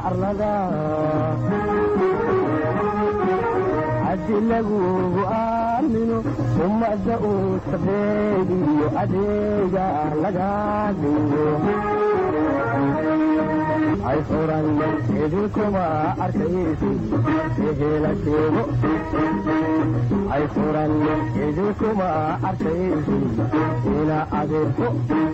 arlada haddi lagugu aamino ummadda uu sabeediyo adeega laga dhigo ay furan idinkuma arkaysi ehela sheego ay furan idinkuma arkaysi ina adeerko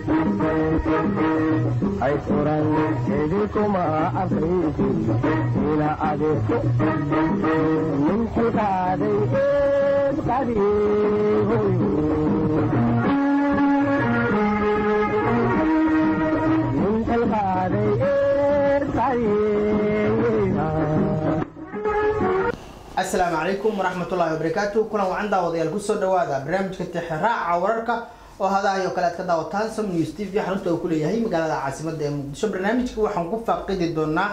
ay furan idinkuma arkaysi ina adeerko min xilqaaday eed qadiihoy min xilqaaday eed asalaamu calaykum waraxmatullaahi wabarakaatu kulan wacan daawadayaal kusoo dhawaada barnaamijka tixraaca wararka oo hadahayo kale aad ka daawataan som news t v xarunta uu kuleeyahay magaalada caasimada ee muqdisho barnaamijka waxaan ku faaqidi doonaa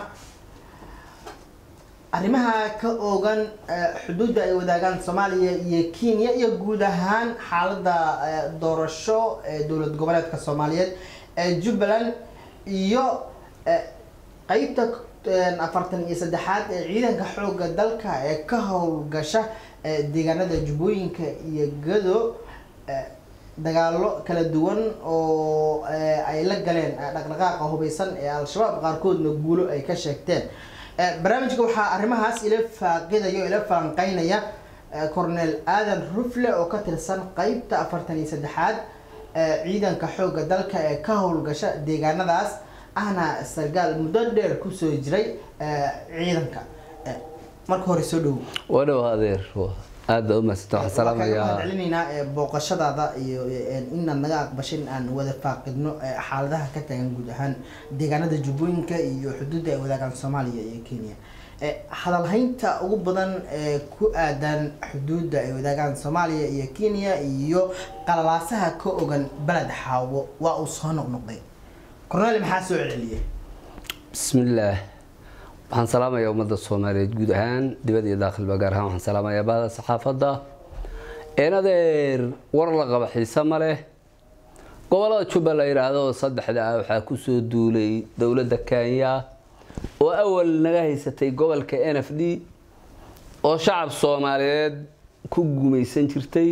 arrimaha ka oogan xuduudda ay wadaagaan soomaaliya iyo kenya iyo guud ahaan xaalada doorasho ee dowlad goboleedka soomaaliyeed ee jubbaland iyo qeybta afartan iyo saddexaad ee ciidanka xooga dalka ee ka howlgasha deegaanada jubbooyinka iyo gado dagaalo kala duwan oo ay la galeen dhaqdhaqaaqa hubeysan ee al-shabaab qaarkoodna guulo ay ka sheegteen barnaamijka waxaa arrimahaas ila faaqidayo ila falanqeynaya cornel aadan rufle oo ka tirsan qeybta afartan iyo saddexaad ciidanka xooga dalka ee ka howlgasha deegaanadaas ahna sargaal muddo dheer kusoo jiray ciidanka marka hore soo dhowo wadhow adeer aada baa umahadsanta waxaan salaamayaa celinaynaa booqashadaada iyo inaad naga aqbashay in aan wada faaqidno xaaladaha ka taagan guud ahaan deegaanada jubbooyinka iyo xuduudda ay wadaagaan soomaaliya iyo kenya hadalhaynta ugu badan ee ku aadan xuduudda ay wadaagaan soomaaliya iyo kenya iyo qalalaasaha ka ogan beled xaawo waa uu soo noqnoqday cornel maxaa soo celceliyay bismillaah waxaan salaamayaa ummadda soomaaliyeed guud ahaan dibad iyo daakhilba gaar ahaan waxaan salaamayaa bahda saxaafadda een adeer war la qaba xiise ma leh gobolada jubba la yidhaahdo saddexda ah waxaa kusoo duulay dowladda kenya oo awal naga haysatay gobolka n f d oo shacab soomaaliyeed ku gumaysan jirtay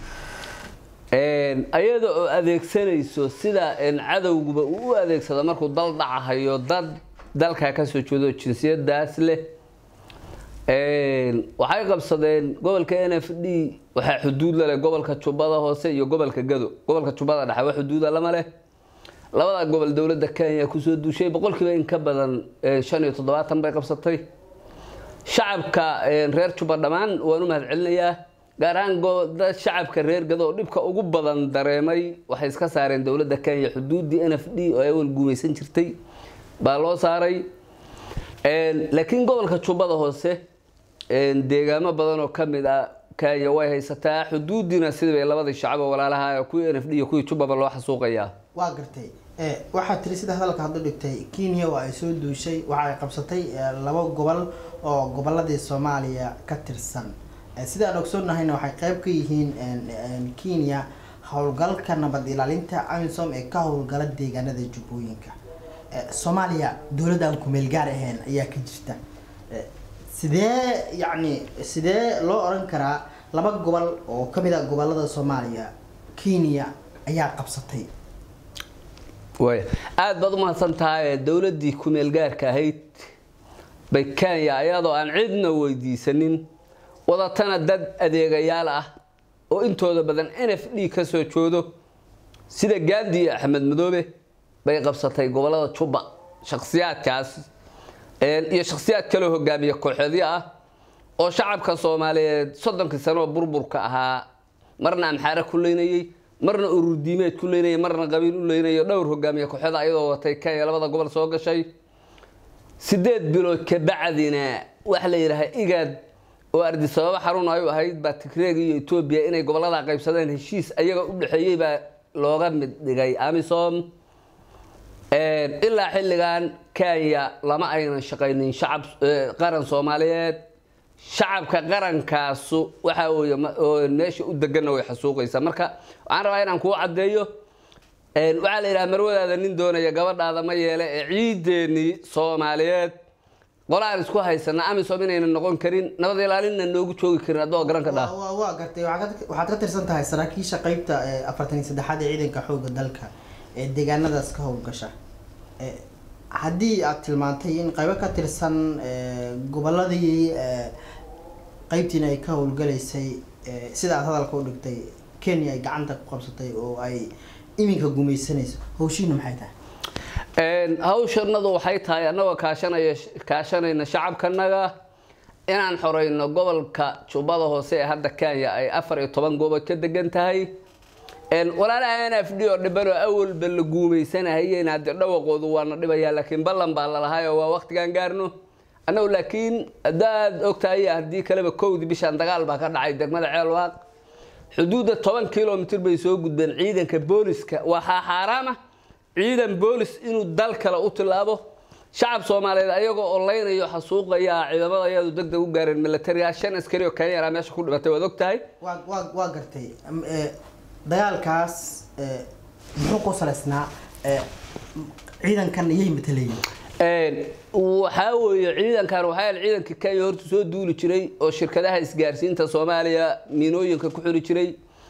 ayada oo adeegsanayso sida cadowguba uu u adeegsado markuu dal dhacahayo dad dalkaa kasoo jeedo jinsiyadaas leh waxay qabsadeen gobolka n f d waxaa xuduud laleh gobolka jubbada hoose iyo gobolka gado gobolka jubbada dhexe wa xuduuda lama leh labada gobol dowladda kenya kusoo duushay boqolkiiba in ka badan shan iyo toddobaatan bay qabsatay shacabka reer jubba dhammaan waan u mahad celinayaa gaar ahaan shacabka reer gado oo dhibka ugu badan dareemay waxay iska saareen dowladda kenya xuduuddii n f d oo ay awal guumaysan jirtay baa loo saaray laakiin gobolka jubbada hoose deegaamo badan oo kamid ah kenya way haysataa xuduudiina sidii bay labadii shacabo walaalaha kuwii n f d iyo kuwii jubbaba loo xasuuqayaa waa gartay waxaa tiri sida hadalka haddu dhigtay kenya oo ay soo duushay waxa ay qabsatay laba gobol oo goboladii soomaaliya ka tirsan sida aan ogsoonnahayna waxay qeyb ka yihiin kenya howlgalka nabad ilaalinta amisom ee ka howlgala deegaanada jubbooyinka soomaaliya dowladda aan kumeel gaar ahayn ayaa ka jirta sidee yacni sidee loo oran karaa laba gobol oo kamid ah gobolada soomaaliya kenya ayaa qabsatay way aada baad umahadsan tahay dowladdii kumeel gaarka ahayd bay kenya ayadoo aan cidna weydiisanin wadatana dad adeegayaal ah oo intooda badan n f d kasoo joodo sida gandi iyo axmed madoobe bay qabsatay gobolada jubba shaksiyaadkaas iyo shaksiyaad kaloo hogaamiya kooxoodyo ah oo shacabka soomaaliyeed soddonkii sanooo burburka ahaa marna amxaare ku leynayey marna ururdiimeed ku leynayay marna qabiil u leynayo dhowr hogaamiye kooxood ayadoo watay kenya labada gobol soo gashay sideed bilood kabacdina waxa la yidhaha igaad oo ardisababo xarun ay u ahayd baa tigreeg iyo etoobiya inay gobolada qaybsadeen heshiis ayaga u dhexeeyey baa looga mid dhigay amisom ilaa xilligan kenya lama aynan shaqaynin shacab qaran soomaaliyeed shacabka qarankaasu waxa weye meesha u deganna way xasuuqaysaa marka waxaan rabaa inaan kuu caddeeyo waxaa la yidhaha marwadaada nin doonaya gabadhaada ma yeele ee ciideennii soomaaliyeed qola aan isku haysana amisom inayna noqon karin nabad ilaalinna noogu joogi karin adoo garan ka dhaa Waa- waa- waa gartay waxaad ka- waxaad ka tirsan tahay saraakiisha qeybta ee afartan iyo saddexaad ee ciidanka xoogga dalka ee deegaanadaas ka howlgasha Eh, haddii aad tilmaantay in qaybo ka tirsan eh, gobolladii eh, qeybtiina ay ka howlgalaysay eh, sida aad hadalka u dhigtay kenya ay gacanta ku qabsatay oo ay iminka gumaysanayso hawshiina maxay tahay Een, hawshanadu waxay tahay annagoo kaashanaya kaashanayna shacabkanaga inaan xoreyno gobolka jubbada hoose ee hadda kenya ay afar iyo toban goobood ka degan tahay Een, walaalaha n f d oo dhiban oo awalba la guumaysanahayeen haddii dhawaqoodu waana dhibayaa laakiin ballan baa lalahay oo waa waqtigaan gaarno annagu laakiin haddaad ogtahay haddii kaleba kowdii bishaan dagaal baa ka dhacay degmada ceelwaaq xuduudda toban kilomitr bay soo gudbeen ciidanka booliska waxaa xaaraama ciidan boolis inuu dal kale u tilaabo shacab soomaaliyeed ayagoo oleynayo xasuuqaya ciidamada ayadu deg deg u gaareen militariga shan askari oo kenyana meesha ku dhibatay waad ogtahay waa waa waa gartay Am- eh, dagaalkaas eh, muxuu ku salaysnaa eh, ciidankan iyay matalayeen Een, waxaa weeye ciidankan waxaa yahay ciidanka kenya horta soo duuli jiray oo shirkadaha isgaarsiinta soomaaliya miinooyinka ku xiri jiray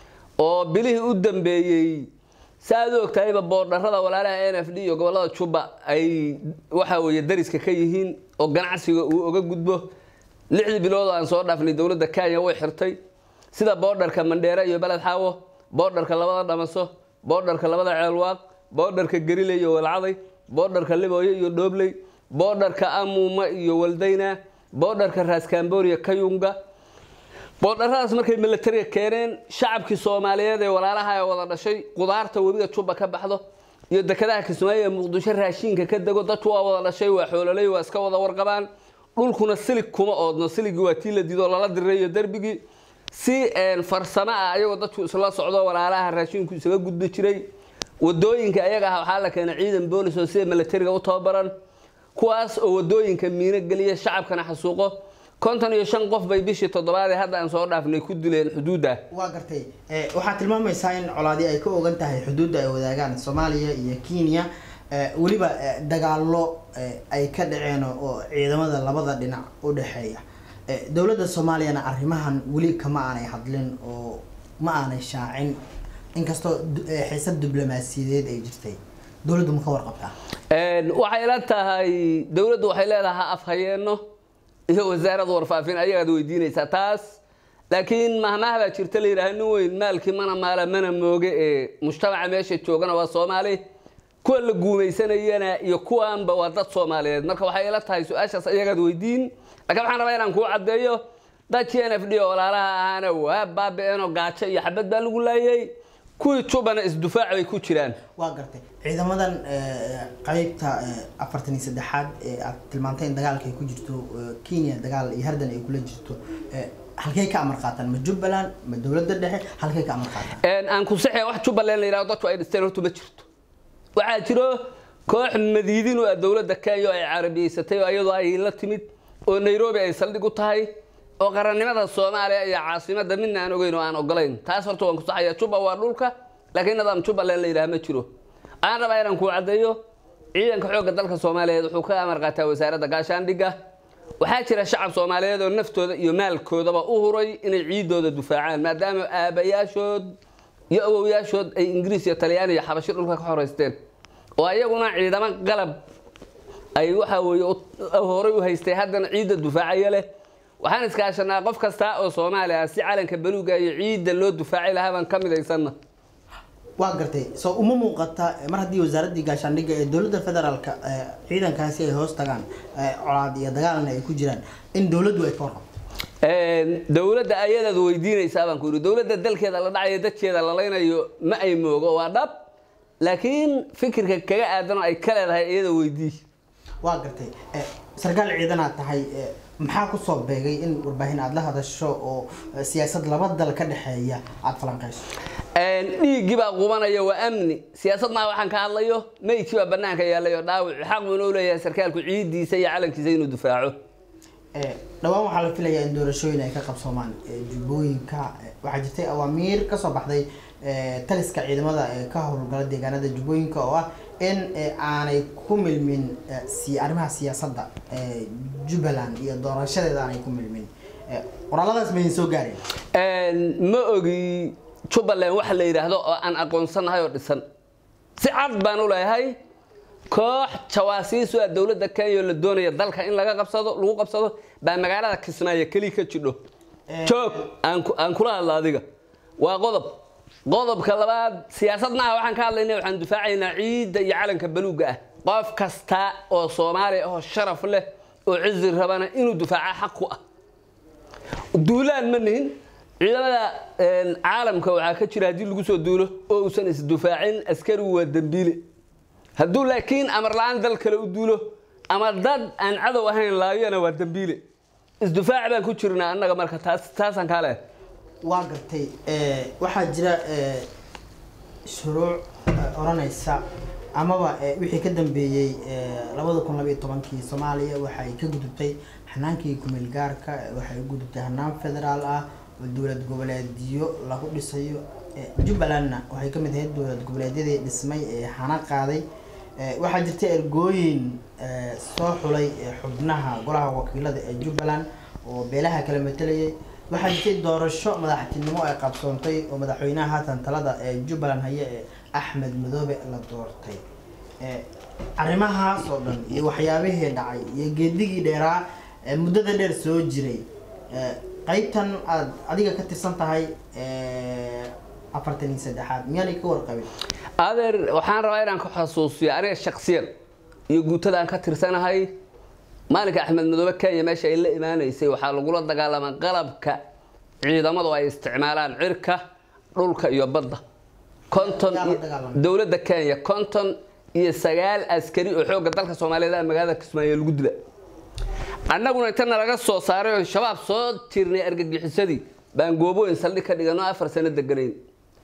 oo bilihii u dambeeyey saaad u ogtahayba boordharada walaalaha n f d iyo gobolada juba ay waxa weeye dariska ka yihiin oo ganacsiga uu oga gudbo lixdii bilood oo aan soo dhaafnay dowladda kenya way xirtay sida boodharka mandheere iyo beled xaawo boodharka labada dhamaso boodharka labada ceelwaaq boodharka gerile iyo walcaday boodharka libooyo iyo dhoobley boodharka amuuma iyo waldayna boodharka raaskaamboriya kayunga boodharadaas markay militariga keeneen shacabkii soomaaliyeed ee walaalaha ee wada dhashay qudaarta webiga juba ka baxdo iyo dekedaha kismaayo ee muqdisho raashiinka ka dego dadku waa wada dhashay waa xoololey waa iska wada warqabaan dhulkuna silig kuma oodno siligii waa tii la dido lala dirayo derbigii si een, farsamo ah ayagoo dadku isla socdo walaalaha raashiinku isaga gudbi jiray wadooyinka ayaga ah waxaa la keenay ciidan boolis oo sida militariga u tababaran kuwaas oo wadooyinka miino geliya shacabkana xasuuqo konton iyo shan qof bay bishii toddobaad ee hadda aan soo dhaafnay ku dileen xuduudda waa gartay Eh, waxaad tilmaamaysaa in colaadi ay ka ogan tahay xuduudda ay wadaagaan soomaaliya iyo kenya Eh, weliba eh, dagaallo eh, ay ka dhaceen oo ciidamada labada dhinac u dhexeeya Eh, dowladda soomaaliyana arrimahan weli kama aanay hadlin oo ma aanay shaacin inkastoo du- eh, xiisad diblomaasiyadeed ay jirtay dowladdu ma ka warqabtaa Een, waxay la tahay dowladdu waxay leedahay afhayeenno iyo wasaaradda warfaafin ayagaad weydiinaysaa taas laakiin mahmaah baa jirta la yidhaha nin weyn maalkii mana maala mana mooge ee mujtamaca meesha joogana waa soomaali kuwa la guumaysanayana iyo kuwaanba waa dad soomaaliyeed marka waxay ila tahay su-aashaas ayagaad weydiin laakiin waxaan rabaa inaan kuu caddeeyo dadkii n f d oo walaalaha ahaana waa baaba-eenoo gaajo iyo xabad baa lagu laayay kuwii jubana isdufaac bay ku jiraan waa gartay ciidamadan eh, qeybta eh, afartan iyo saddexaad ee aad tilmaantay in dagaalka ay ku jirto eh, kenya dagaal iyo hardan ay kula jirto eh, halkay ka amar qaataan ma jubbaland ma dowladda dhexe halkay ka amar qaataan Een, aan ku saxee wax jubbaland la yidhahdo dadku ay dhisteen horta ma jirto waxaa jiro koox madiidin oo ah dowladda kenya oo ay carabiyeysatay oo iyadoo ay la timid oo nairobi ay saldhig u tahay oo qarannimada soomaaliya iyo caasimadda midna aan ogeyn oo aan ogolayn taas horta waan ku saxaya juba waa dhulka laakiin nidaam jubbaland la yidhaha ma jiro aan rabaa inaan kuu caddeeyo ciidanka xoogga dalka soomaaliyeed wuxuu ka amar qaataa wasaaradda gaashaandhigga waxaa jira shacab soomaaliyeed oo naftooda iyo maalkoodaba u huray inay ciidooda dufaacaan maadaama aabayaashood iyo awowyaashood ay ingiriis iyo talyaani iyo xabashi dhulka ka xoreysteen oo ayaguna ciidamo qalab ay waxa weeye u- horay u haystay haddana ciidda dufaacaya leh waxaan iskaashanaa qof kasta oo soomaali ah si calanka baluuga iyo ciidda loo dufaaci lahaa baan ka midaysanna waa gartay soo uma muuqata eh, mar haddii wasaaraddii gaashaandhigga ee dowladda federaalka eh, ciidankaasi ay hoos tagaan eh, colaad iyo dagaalna ay ku jiraan in dowladdu ay ka warqabto Een, dowladda ayadaad weydiinaysaa baan ku yidhi dowladda dalkeeda la dhacayo dadkeeda la laynayo ma ay moogo waa dhab laakiin fikirka kaga aadan oo ay ka leedahay iyada weydii waa gartay eh, sarkaal ciidanaad tahay eh, maxaa kusoo beegay in warbaahin aada la hadasho oo eh, siyaasad laba dal ka dhexeeya aada falanqeyso Een, dhiiggii baa qubanaya waa amni siyaasad maa waxaan ka hadlayo meydkii baa banaanka yaallay oo dhaawac xaq buu inuu leeyahay sarkaalku ciidiisa iyo calankiisa inuu difaaco Eh, dhowaan waxaa la filayaa in doorashooyin ay ka qabsoomaan eh, jubbooyinka eh, waxaa jirtay awaamiir kasoo baxday eh, taliska ciidamada ee ka howlgala deegaanada jubbooyinka oo ah in eh, aanay ku milmin eh, si arrimaha siyaasadda eh, jubbaland iyo doorashadeeda aanay ku milmin Eh, qoraaladaas ma idin soo gaareen Een, ma ogi jubbaland waxa la yidhaahdo oo aan aqoonsanahay oo dhisan si cad baan u leeyahay koox jawaasiisu ah dowladda kenya oo la doonaya dalka in laga qabsado lagu qabsado baa magaalada kismaayo keliya ka jidho Eh, joog aan ku- aan kula hadla adiga waa qodob qodobka labaad siyaasad maaha waxaan ka hadlaynaa waxaan difaacaynaa ciidda iyo calanka baluuga ah qof kasta oo soomaali ah oo sharaf leh oo cizi rabana inuu difaaca xaq ku ah duulaan ma nihin ciidamada een, caalamka waxaa ka jira haddii lagu soo duulo oo uusan isdifaacin askarigu waa dembiile hadduu laakiin amar la-aan dal kale u duulo ama dad aan cadow ahayn laayona waa dembiile isdifaac baan ku jirnaa annaga marka taas taasaan kaa leehay waa gartay eh, waxaa jira eh, shuruuc eh, oranaysa amaba eh, wixii ka dambeeyey eh, labada kun labaiyo tobankii soomaaliya waxay ka gudubtay xanaankii kumeel gaarka eh, waxay u gudubtay hanaan federaal ah oo dowlad goboleedyo lagu dhisayo Eh, jubbalandna waxay ka mid ahayd dowlad goboleedyadii dhismay ee hana qaaday Eh, waxaa jirta ergooyin eh, soo xulay eh, xubnaha golaha wakiilada ee jubbaland oo beelaha kala matalayay waxaa jirtay doorasho madaxtinimo ay qabsoontay oo madaxweynaha haatan talada ee jubbaland haya ee axmed madoobe la doortay Eh, arrimahaas oo dhan iyo waxyaabihii dhacay iyo geedigii dheeraa ee muddada dheer soo jiray Eh, qaybtan aad adiga ka tirsan tahay eh, afartan iyo saddexaad miyaanay ka warqabin adeer waxaan rabaa inaan ku xasuusiyo aniga shaksiyan iyo guutada aan ka tirsanahay maalinka axmed madoobe kenya meesha ay la imaanaysay waxaa lagula dagaalamaa qalabka ciidamadu ay isticmaalaan cirka dhulka iyo badda konton Yaa la iyo- dagaalamay? dowladda kenya konton iyo sagaal askari oo xoogga dalka soomaaliyeed ah magaalada kismaayo lagu dila annaguna intana laga soo saaray oo shabaab soo tirnay argagixisadii baan goobooyin saldhig ka dhigano afar sano deganayn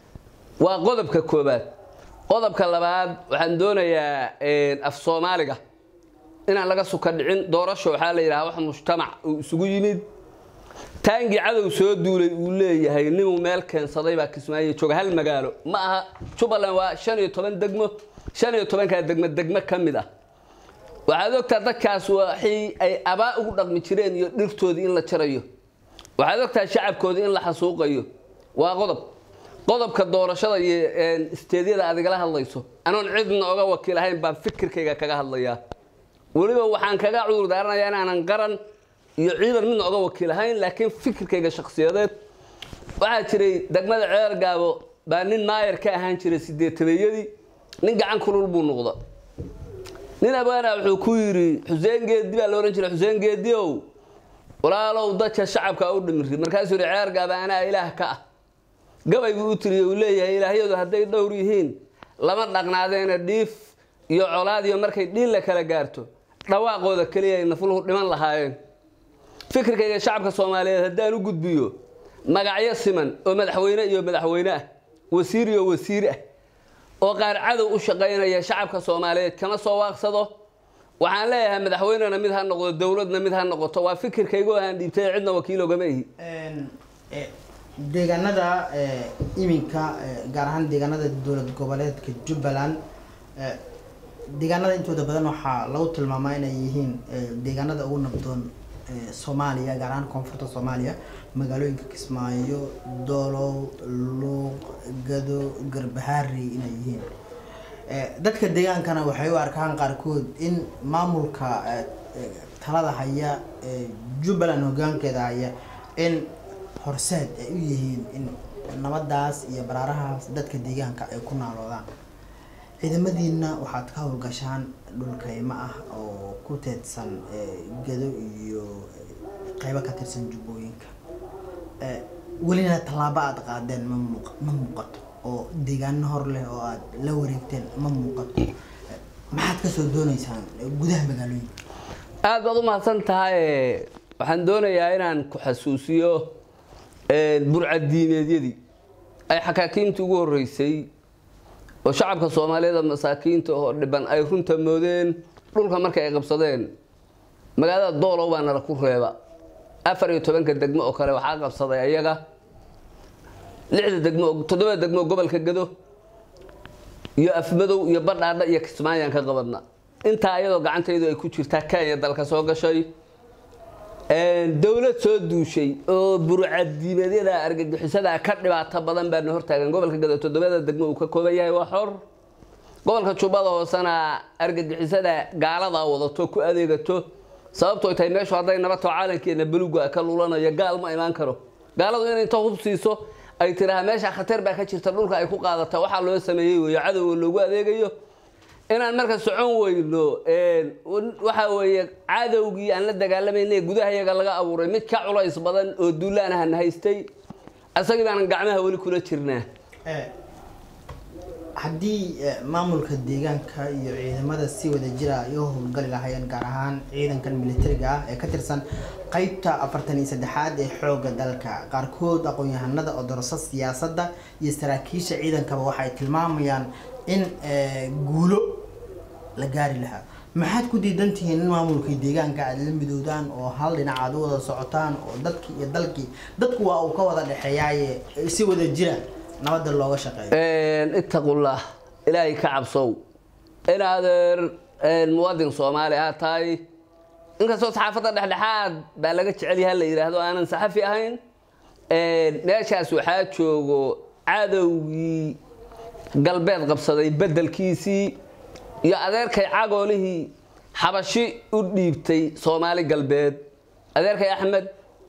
waa qodobka koobaad qodobka labaad waxaan doonayaa een, af soomaaliga inaan laga suka dhicin doorasho waxaa la yidhaha wax mujtamac uu isugu yimid taangii cadow soo duulay uu leeyahay ninuu meel keensaday baa kismaayo jooga hal magaalo ma aha jubbaland waa shan iyo toban degmo shan iyo tobankaa degmo degmo ka mid ah waxaad ogtaa dadkaas waxay ay abaa ugu dhaqmi jireen iyo dhirtoodii in la jarayo waxaad ogtaa shacabkoodii in la xasuuqayo waa qodob qodobka doorashada iyo een, isteedyada aad igala hadlayso anoon cidna oga wakiil ahayn baan fikirkayga kaga hadlayaa weliba waxaan kaga cudur daaranayaa inaanan qaran iyo ciidan midna oga wakiil ahayn laakiin fikirkayga shakhsiyadeed waxaa jiray degmada ceer gaabo baa nin maayar ka ahaan jiray sideetabeeyadii nin gacan kulul buu noqda nin abaana wuxuu ku yidhi xuseen geedi baa la odhan jiray xuseen geediow walaalow dadka shacabka u dhimiri markaasuu yidhi ceer gaaba anaa ilaah ka ah gabay buu u tiriyey uu leeyahay ilaahyadu hadday dhowr yihiin lama dhaqnaadeena dhiif iyo colaad iyo markay dhiin la kala gaarto dhawaaqooda keliya ay nafluhu dhiman lahaayeen fikirkayga shacabka soomaaliyeed haddaan u gudbiyo magacyo siman oo madaxweyne iyo madaxweyne ah wasiir iyo wasiir ah oo qaar cadow u shaqaynaya shacabka soomaaliyeed kama soo waaqsado waxaan leeyahay madaxweynena mid ha noqdo dowladna mid ha noqoto waa fikirkaygu aan dhiibtay cidna wakiil ogama ihi Een, eh, deegaanada eh, iminka eh, gaar ahaan deegaanada dowlad goboleedka jubbaland eh, deegaanada intooda badan waxaa lagu tilmaamaa inay yihiin eh, deegaanada ugu nabdoon eh, soomaaliya gaar ahaan koonfurta soomaaliya magaalooyinka kismaayo doolow luuq gado garbahaari inay yihiin Eh, dadka deegaankana waxay u arkaan qaarkood in maamulka eh, eh, talada haya ee jubbaland hogaankeeda haya in horseed ay u yihiin in nabadaas iyo baraarahaas dadka deegaanka ay ku naaloodaan ciidamadiina waxaad ka howlgashaan dhulkayma ah oo ku teedsan eh, gado iyo eh, qaybo ka tirsan jubbooyinka Eh, welina tallaabo aad qaadeen ma muuq- ma muuqato oo deegaano hor leh oo aad la wareegteen ma muuqato Eh, maxaad kasoo dooneysaan eh, gudaha magaalooyinka aad baad u mahadsan tahay waxaan doonayaa inaan ku xasuusiyo een, burcadiimeedyadii ay xakaakiintii ugu horreysay oo shacabka soomaaliyeed masaakiinta oo dhiban ay runta moodeen dhulka markay ay qabsadeen magaalada doolow baa nala ku reeba afar iyo tobanka degmo oo kale waxaa qabsaday ayaga lixda degmo toddobada degmo oo gobolka gado iyo afmadow iyo badhaadha iyo kismaayaan ka qabadna intaa iyadoo gacantaydu ay ku jirtaa kenya dalka soo gashay dowlad soo duushay oo burcadiimadyada argagixisada ka dhibaato badan baana hortaagan gobolka gado toddobada degmo uu ka kooban yahay waa xor gobolka jubbada hoosena argagixisada gaalada wadato ku adeegato sababtoo tahay meeshu hadday nabato caalankeena beluga ka lulanayo gaal ma imaan karo gaaladu inay inta hub siiso ay tiraha meesha khatar baa ka jirta dhulka ay ku qaadata waxaa loo sameeyey weeyo cadowga loogu adeegayo inaan marka socon weyno waxa weeye cadowgii aan la dagaalamayna gudaha yaga laga abuuray mid ka culays badan oo duulaan ahan haystay asagii baanan gacmaha weli kula jirnaa haddii maamulka deegaanka iyo ciidamada si wada jira ay u howlgali lahaayeen gaar ahaan ciidankan militariga ah ee ka tirsan qeybta afartan iyo saddexaad ee xoogga dalka qaarkood aqoon-yahanada oo dorso siyaasadda iyo saraakiisha ciidankaba waxay tilmaamayaan in guulo la gaari lahaa maxaad ku diidan tihiin in maamulkii deegaanka aad la midoodaan oo hal dhinac aad u wada socotaan oo dadkii iyo dalkii dadku waa uu ka wada dhexeeyaaye si wada jira nabadda looga shaqeeyo ittaqullah ilaahay ka cabsow in adeer muwadin soomaali aad tahay inkastoo saxaafadda dhexdhexaad baa laga jecel yaha la yidhaahdo aanan saxafi ahayn meeshaas waxaa joogo cadowgii galbeed qabsaday beddelkiisii iyo adeerkay cagoolihii xabashi u dhiibtay soomaali galbeed adeerkay axmed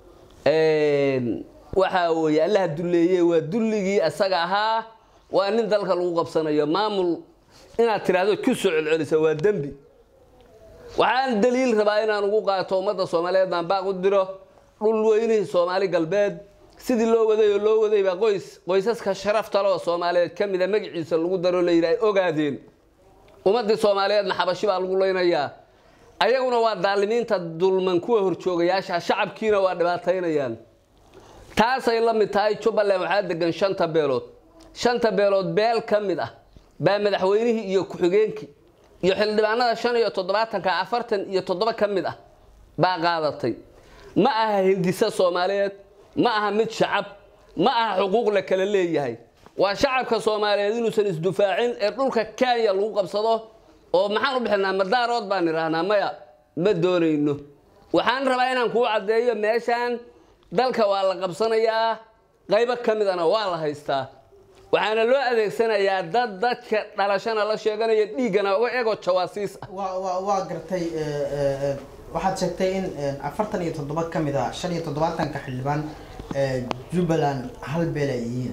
waxaa weeye allaha dulleeye waa dulligii isaga ahaa waa nin dalka lagu qabsanayo maamul inaad tiraahdo ku soo celcelisa waa dembi waxaan daliil rabaa inaan ugu qaato ummadda soomaaliyeed aan baaq u diro dhul weynihii soomaali galbeed sidii loo waday oo loo waday baa qoys qoysaska sharafta leh oo soomaaliyeed ka mida magaciisa lagu daro la yidhi ay ogaadeen ummaddii soomaaliyeedna xabashi baa lagu leynayaa ayaguna waa daalimiinta dulman kuwa horjoogayaasha shacabkiina waa dhibaataynayaan taasay la mid tahay jubbaland waxaa degan shanta beelood shanta beelood beel ka mid ah baa madaxweynihii iyo ku-xigeenkii iyo xildhibaanada shan iyo toddobaatanka afartan iyo toddoba ka mid ah baa qaadatay ma aha hindise soomaaliyeed ma aha mid shacab ma aha xuquuq la kala leeyahay waa shacabka soomaaliyeed inuusan isdufaacin ee dhulka kenya lagu qabsado oo maxaan u bixinaa madaarood baan idhaahnaa maya ma doonayno waxaan rabaa inaan kuu caddeeyo meeshaan dalka waa la qabsanayaa qaybo ka midana waa la haystaa waxaana loo adeegsanayaa dad dadka dhalashana la sheeganaya dhiiggana uga ego jawaasiis ah waa waa waa gartay waxaad sheegtay in afartan iyo toddoba ka mid a shan iyo toddobaatanka xildhibaan jubbaland hal beel ay yihiin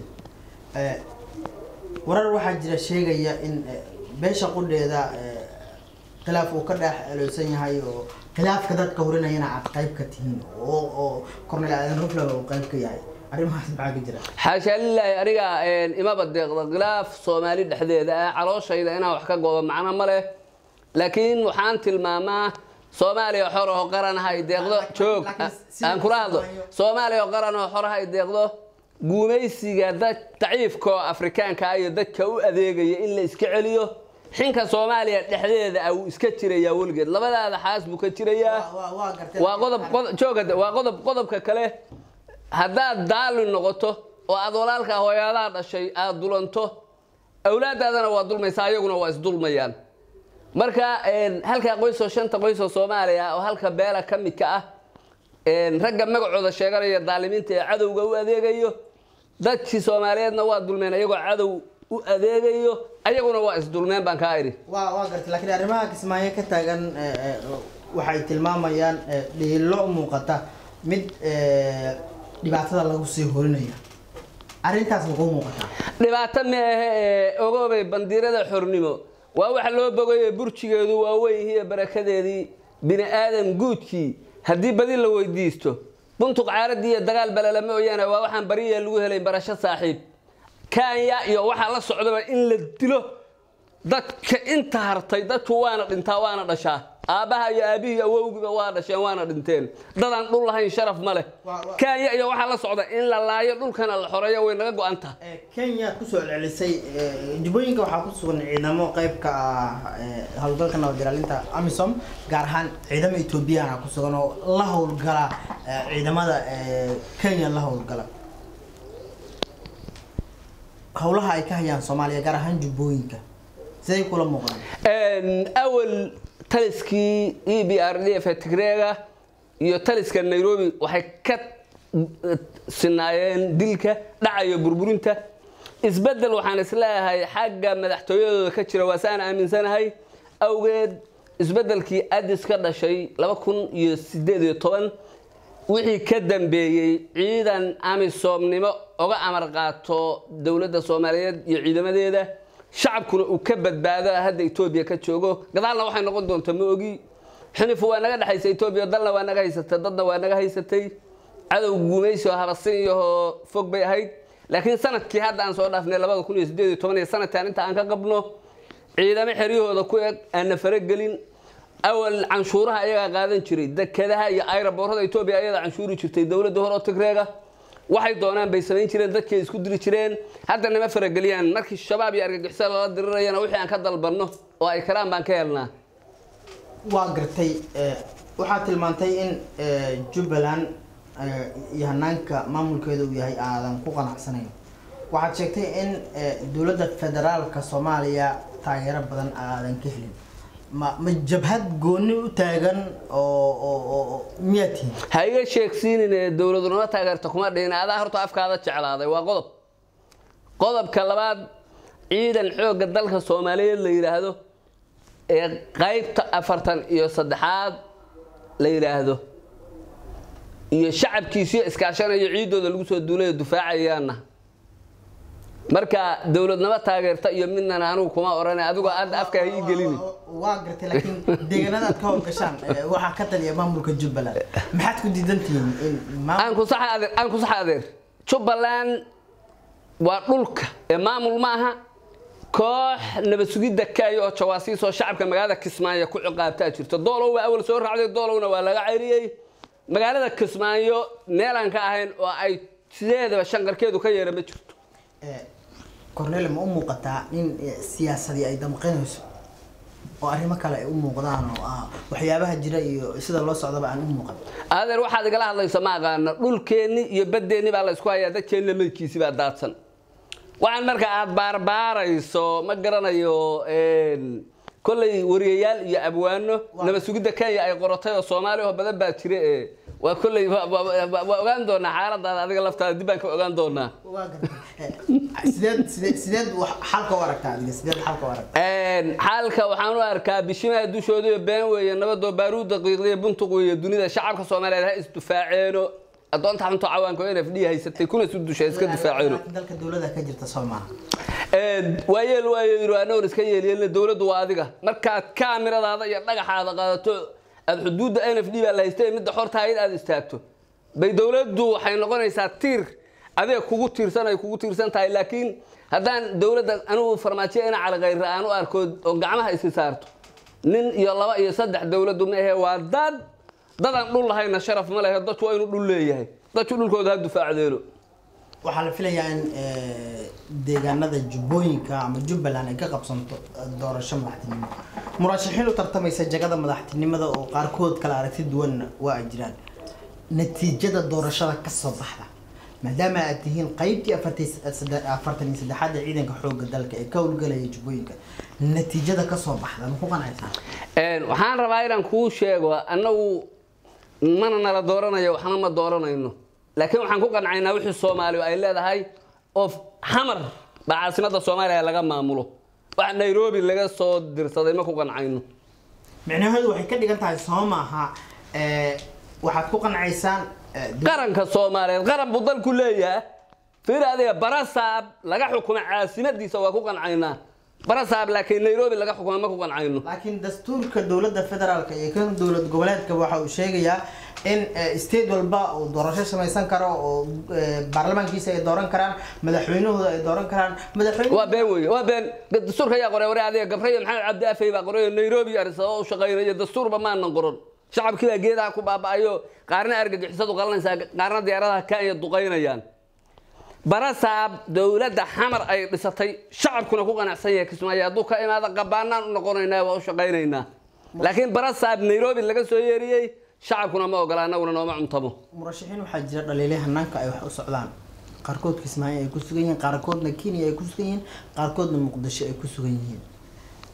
warar waxaa jira sheegaya in beesha qudheeda khilaaf uu ka dhex eleysan yahay oo khilaafka dadka hurinayana aad qayb ka tihiin oo oo cornel aadan ruflaba uu qayb ka yahay arrimahaas maxaa ka jira xaashaa lilaahi aniga imaba deeqda khilaaf soomaali dhexdeeda ah calooshayda inaan wax ka goobo macno ma leh laakiin waxaan tilmaamaa soomaaliya xor oo qaran ha ay deeqdo joog aan kula hadlo soomaaliya oo qaran oo xor ha ay deeqdo guumaysiga dad daciifka oo afrikaanka ah iyo dadka u adeegaya in la iska celiyo xinka soomaaliya dhexdeeda ah wuu iska jirayaa weligeed labadaada xaas buu ka jirayaa waa waa gartay waa qodob qodob- jooga waa qodob qodobka kale haddaad daalin noqoto oo aad walaalka hooyadaa dhashay aad dulanto awlaadaadana waa dulmaysaa ayaguna waa isdulmayaan marka een, halkaa qoysoo shanta qoysoo soomaaliya oo halka beela ka midka ah een, ragga magacooda sheeganaya daalimiinta ee cadowga u adeegayo dadkii soomaaliyeedna waa dulmeen ayagoo cadow u adeegayo ayaguna waa isdulmeen baan kaa idhi waa waa gartay laakiin arrimaha kismaayo ka taagan eh, eh, waxay tilmaamayaan eh, dhiilo u muuqata mid eh, dhibaatada lagu sii horinayo arrintaas makuu muuqataa dhibaato meehe ee ogoobay bandiirada xornimo waa waxa loo bogaye burjigeedu waa weynhiiyo barakadeedii bini aadam guudkii haddii badi la weydiisto buntuq caaradii iyo dagaal balala mooyaane waa waxaan bariya lagu helay barasho saaxiib kanya iyo waxaa la socdaba in la dilo dadka inta hartay dadku waana dhintaa waana dhashaa aabbaha iyo aabihii awowgiba waa dhasheen waana dhinteen dadaan dhul lahayn sharaf ma leh Waa- waa- kanya iyo waxaa la socda in la laayo dhulkana la xoreeyo way naga go-an tahay Eh, kenya kusoo celcelisay eh, jubbooyinka waxaa ku sugan ciidamo qayb ka ah eh, howlgalka nabad ilaalinta amisom gaar ahaan ciidamo ethoobiyaana ku sugan oo la howlgala eh, ciidamada eh, kenya la howlgala howlaha ay ka hayaan soomaaliya gaar ahaan jubbooyinka siday kula muuqdaan Een, awal taliskii e b r d f tigreega iyo taliska nairobi waxay ka eh, sinaayeen dilka dhacayo burburinta isbedel waxaan isleeyahay xagga madaxtooyadooda ka jira waa saan aaminsanahay awgeed isbedelkii adis ka dhashay laba kun iyo sideed iyo toban wixii ka dambeeyey ciidan amisoomnimo oga amar qaato dowladda soomaaliyeed iyo ciidamadeeda shacabkuna uu ka badbaado hadda etoobiya ka joogo gadaalna waxay noqon doontaa ma ogi xinifu waa naga dhexaysa etoobiya dalna waa naga haysatay dadna waa naga haysatay cadow guumaysi oo habasin iyahoo fog bay ahayd laakiin sanadkii hadda aan soo dhaafnay labada kun iyo sideed iyo toban iyo sanadkan inta aan ka qabno ciidamo xeryahooda ku eg aanna faragelin awal canshuuraha ayagaa qaadan jiray dekedaha iyo ayraboorada etoobiya ayadaa canshuuri jirtay dowladda hore oo tigreega waxay doonaan bay samayn jireen dadkay isku diri jireen hadda nama farageliyaan markii shabaab iyo argagixisa lala dirirayana wixii aan ka dalbanno oo ay karaan baan ka helnaa waa gartay eh, waxaad tilmaantay in eh, jubbaland eh, iyo hanaanka maamulkeeda uu yahay aadan ku qanacsanayn waxaad sheegtay in eh, dowladda federaalka soomaaliya taageero badan aadan ka helin ma ma jabhad gooni u taagan oo oo oo oo- miyaad tihin ha iga sheegsiinine dowladu nama taageerta kuma dhihin adaa horta afkaada jeclaaday waa qodob qodobka labaad ciidan xoogga dalka soomaaliyeed la yidhaahdo ee qaybta afartan iyo saddexaad la yidhaahdo iyo shacabkiisiyo iskaashanayo ciidooda lagu soo duulayo dufaacayaana marka dowladnimo taageerta iyo midnana anugu kuma odhanay adigoo aada afka ha ii gelini waa gartay laakiin deegaanada aad ka howlgashaan eh, waxaa ka taliya maamulka jubbaland maxaad ku diidan tihiin in maamul- aan ku saxa adeer aan ku saxa adeer jubbaland waa dhulka ee maamul maaha koox nabad sugidda kaayo oo jawaasiis oo shacabka magaalada kismaayo ku ciqaabtaa jirto doolow waa awal soo raacday doolowna waa laga cayriyey magaalada kismaayo meelaan ka ahayn oo ay sideedaba shanqarkeedu ka yeera ma jirto Eh, cornel ma u muuqataa in eh, siyaasadii ay damqinayso oo arrimo kale ay u muuqdaan oo ah waxyaabaha jira iyo sida loo socdaba aan u muuqan adeer waxaad igala hadlaysa ma aqaana dhulkeenni iyo baddeenni baa la isku hayaa dadkeenna meydkiisi baa daadsan waxaan marka aad baarbaarayso ma garanayo een, kolley wariyayaal iyo abwaano nabad sugidda kenya ay qoratay oo soomaali oo badan baa jira ee waa kolley waa- waa waa- waa ogaan doonaa xaaladaada adiga laftaada dib baan ka ogaan doonaa waa gartay Eh, sideed sideed sideed wax xalka u aragtaa adiga sideed xalka u aragtaa Een, xaalka waxaan u arkaa bishimaha dushooda iyo been weeye nabadoo baaruud daqiiqdiyo buntuq weeye dunida shacabka soomaaliyeed ha isdufaaceeno adoonta xunto cawaanka oo nfd haysatay kuna isu dusha iska dufaaceeno laakiin dalka dowladda ka jirta soo maaha waa yeel waayo yiri anagoon iska yeelyeelna dowladdu waa adiga markaad kaamiradaada iyo dhagaxaada qaadato aad xuduudda n f d baa la haystay midda xorta hayd aad istaagto bay dowladdu waxay noqonaysaa tiir adiga kugu tiirsan ay kugu tiirsan tahay laakiin haddaan dowladda anigu farmaajiya ina calaqayra aan u arko oo gacmaha isi saarto nin iyo laba iyo saddex dowladdu ma ahe waa dad dadaan dhul lahayna sharaf ma lehe dadku waa inuu dhul leeyahay dadku dhulkooda ha dufaacdeelo waxaa la filayaa in eh, deegaanada jubbooyinka ama jubbaland ay ka qabsanto eh, doorasho madaxtinimo murashaxiin u tartamaysa jagada madaxtinimada oo qaarkood kala aragti duwanna waa ay jiraan natiijada doorashada ka soo baxda maadaama aad tihiin qaybtii afartii- sadde- afartan iyo saddexaad ee ciidanka xoogga dalka ee ka howlgalaya jubbooyinka natiijada ka soo baxda ma ku qanacaysaa Een, waxaan rabaa inaan kuu sheego annagu mana nala dooranayo waxna ma dooranayno laakiin waxaan ku qancaynaa wixii soomaaliya ay leedahay oo xamar baa caasimadda soomaaliya laga maamulo wax nairobi laga soo dirsaday ma ku qancayno micnaheedu waxay ka dhigan tahay soo maaha eh, waxaad ku qanacaysaan eh, dowladda qaranka soomaaliyeed qaran buu dalku leeyahay fiir adiga barasaab laga xukumo caasimadiisa waa ku qancaynaa barasaab laakiin nairobi laga xukumo ma ku qancayno laakiin dastuurka dowladda federaalka iyo kan dowlad goboleedka waxa uu sheegayaa in eh, state walba uu doorasho samaysan karo oo eh, baarlamaankiisa ay dooran karaan madaxweynahooda ay dooran karaan madaxweyne waa been wey waa been dastuurka ayaa qoray ware adiga gabrayo maxamed cabdi afey baa qoray oo nairobi iyo addis ababa u shaqaynaya dastuurba maanan qoran shacabkii baa geedaha ku baaba'ayo qaarna argagixisadu qalanaysaa qaarna diyaaradaha kenya duqaynayaan barasaab dowladda xamar ay dhisatay shacabkuna ku qanacsan yahay kismaayo hadduu ka imaado qabaanaan u noqonaynaa waa u shaqaynaynaa laakiin barasaab nairobi laga soo yeeriyey shacabkuna ma ogola annaguna nooma cuntamo murashaxiin waxaa jira dhaliilay hanaanka ay wax u socdaan qaarkood kismaayo ay ku sugan yihiin qaarkoodna kenya ay ku sugan yihiin qaarkoodna muqdisho ay ku sugan yihiin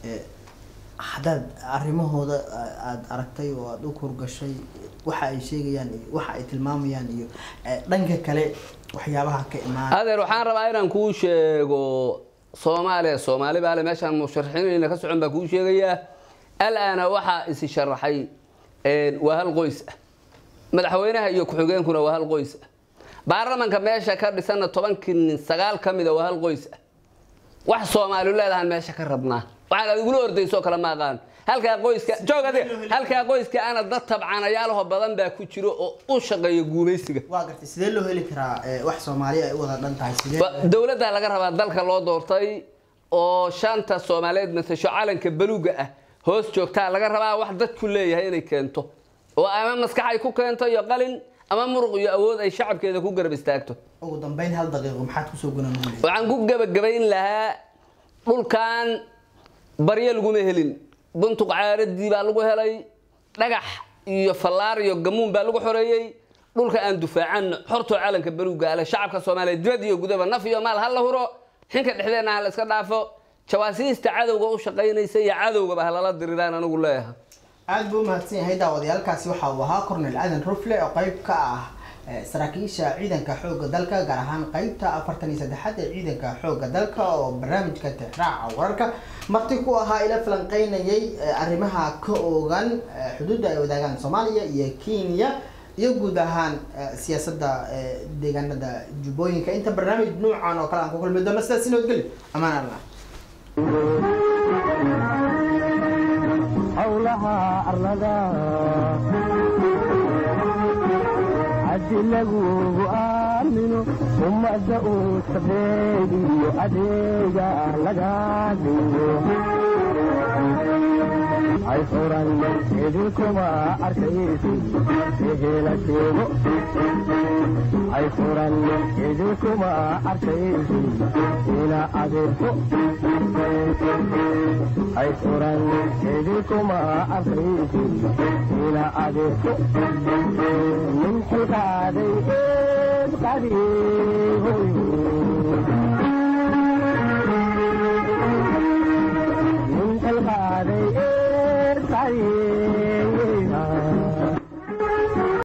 Eh, haddaad arrimahooda a- aada aragtay oo aada u kurgashay waxa ay sheegayaan iyo waxa ay tilmaamayaan iyo eh, dhanka kale waxyaabaha ka imaan adeer waxaan rabaa inaan kuu sheego soomaaliya soomaali baale meeshaan musharaxiinayna ka socon baa kuu sheegayaa alaana waxaa isi sharaxay een, waa hal qoys ah madaxweynaha iyo ku-xigeenkuna waa hal qoys ah baarlamanka meesha ka dhisanna tobankii nin sagaal ka mida waa hal qoys ah wax soomaali leedahan meesha ka rabnaa waxaan adigula ordaysoo kale ma aqaan halkaa qoyska joog ade halkaa qoyska ana dad tabcanayaalaho badan baa ku jiro oo u shaqeeya guumaysiga waa gartay sidee loo heli karaa eh, wax soomaaliya ay u wada dhan tahay sidee Ba- dowladda laga rabaa dalka loo doortay oo shanta soomaaliyeed matasho calanka baluga ah hoos joogtaa laga rabaa wax dadku leeyahay inay keento oo ama maskax ay ku keento iyo qalin ama muruq iyo awood ay shacabkeeda ku garab istaagto ugu dambeyn hal daqiiqo maxaad kusoo gunaanugulay waxaan ku gebagabayn lahaa dhulkan baryo laguma helin buntuq caaradii baa lagu helay dhagax iyo fallaar iyo gamuun baa lagu xoreeyey dhulka aan dufaacanno xortoo calanka baluga ale shacabka soomaaliya dibad iyo gudaba naf iyo maal ha la huro xinka dhexdeenna ha la iska dhaafo jawaasiista cadowga u shaqaynaysa iyo cadowgaba ha lala diriraan anigu leeyahay aada buu umahadsan yahay daawadayaalkaasi waxa uu ahaa cornel aadan rufle oo qeyb ka ah eh, saraakiisha ciidanka xoogga dalka gaar ahaan qeybta afartan iyo saddexaad ee ciidanka xoogga dalka oo barnaamijka tixraaca wararka marti ku ahaa ila falanqeynayay eh, arrimaha ka oogan eh, xuduudda ay wadaagaan soomaaliya iyo kenya iyo guud ahaan eh, siyaasadda eh, deegaanada jubbooyinka inta barnaamij nuucan oo kale aan ku kulmi doono sidaas inoodgeli amaan allah howlaha arlada haddi lagugu aamino ummadda uu sabeeg iyo adeega laga dhigo ay furan idinkuma arkaysi ehela sheego ay furan idinkuma arkaysi ina adeerko ay furan idinkuma arkaysi ina adeerko nin xilqaaday eed qadiihoy